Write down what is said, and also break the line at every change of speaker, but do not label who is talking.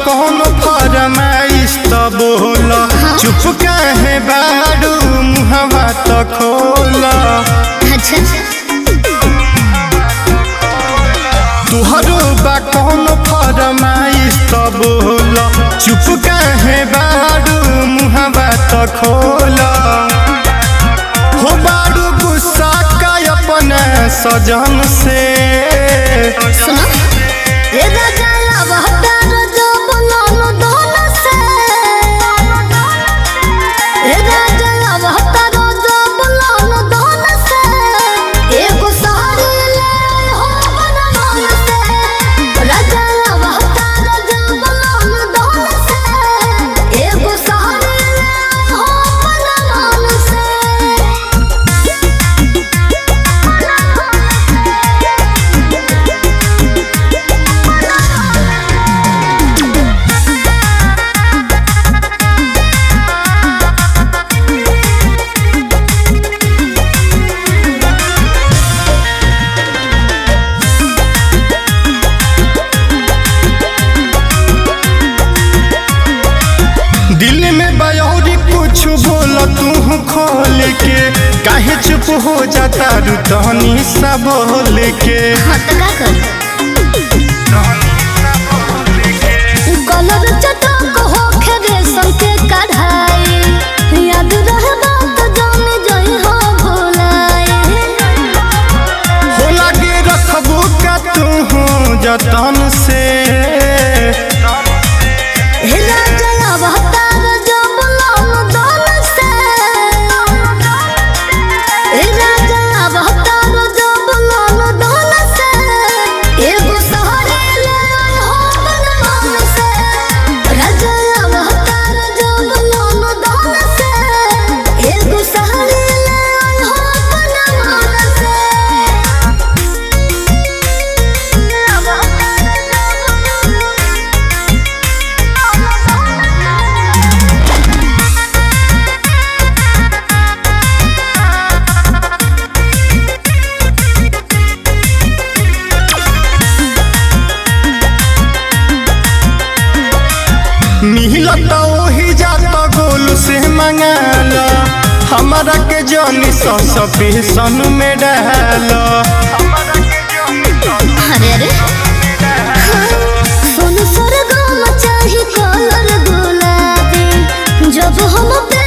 कौन फरमाइश त बोल चुप काहे बाड़ू मुहवा त खोल
अच्छा
तुहरो बा कौन फरमाइश त बोल चुप काहे बाड़ू मुहवा त खोल हो बाड़ू गुस्सा का अपना सजन से
सुनो ए राजा अवतार जो बनानो दोन से ए राजा अवतार जो बनानो दोन से एगो साड़ी ले हो बनमान से राजा अवतार जो बनानो दोन से एगो साड़ी ले हो बनमान से
दिल में बयौरी कुछ बोल तू खोल के काहे चुप हो जाता रुतनी सब बोल के
हाँ तो का करी कलर चटक होखे रेशम के कढ़ाई याद रहे बात जाने जई हो भुलाई
हो लगे रखबू का तू जतन से
हे राजा अवतार जो बुलान दान से हे राजा अवतार जो बुलान दान से एगो सहारे ले आई हो बनमान से राजा अवतार जो बुलान दान से एगो सहारे ले आई हो बनमान से
मिलत वही जात गोल से मंगाल हमारा के जनी सस्पेंशन में डाल
अरे अरे सोन सरगम चाही कलर गुलाबी जब हम पे